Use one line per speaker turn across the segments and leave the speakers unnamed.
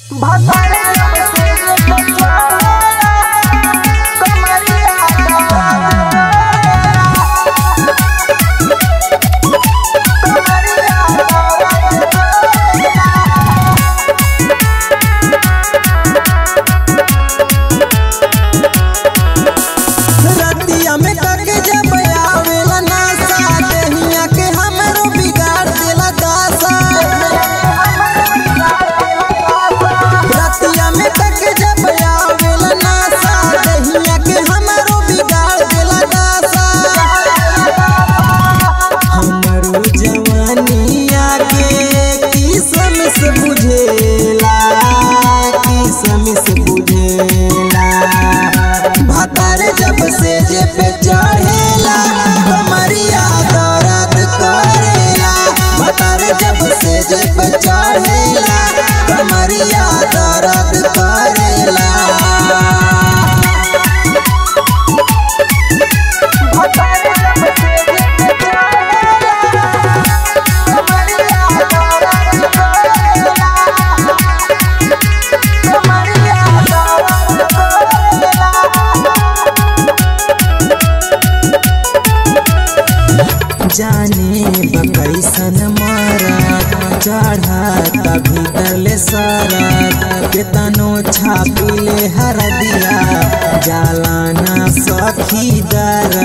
रतिया में तक जब आवेला नासा देहिया के हमरो बिगाड़ देला दासा रतिया में तक जब आवेला नासा देहिया के हमरो बिगाड़ देला दासा हमरो जवानिया के किसम से बुझेला किसम से बुझेला भातार जब से जे पे चढ़ेला कमरिया दर्द करेला भातार जब से जे पे चढ़ेला कमरिया दर्द करेला जाने बकैसन मारा चढ़ा भीतर ले सारा केतनो छापिले हर दिया जालाना सखी दरा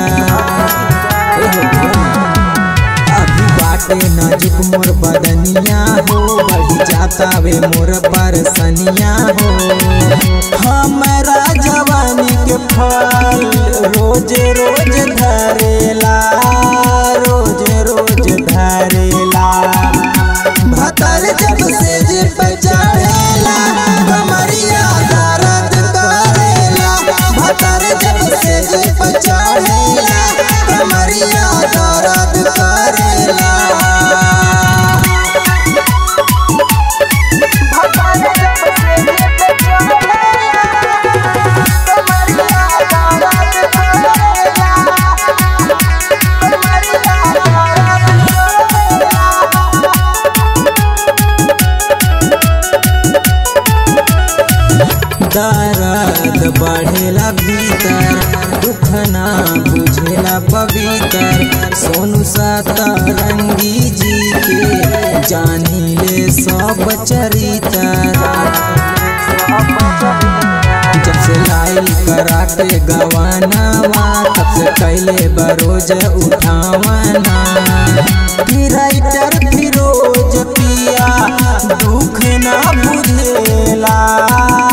अभी बाटे नजुक मोर बदनिया हो बढ़ी जाता वे मोर परसनिया हो हमारा जवानी के फल रोज रोज धरेला रोज रोज धरेला भतर जब से जे पे चढ़ेला कमरिया दर्द करेला भतर जब से जे पे चढ़ेला कमरिया दर्द करेला दर्द बढ़ेला भीतर दुख ना बुझेला पवित्र सोनू सतरंगी जी के जानी ले सब चरित्र जब से लाई कराटे गवानावा तब से कैले बरोज उठावाना राइटर फिरोज पिया दुख ना बुझेला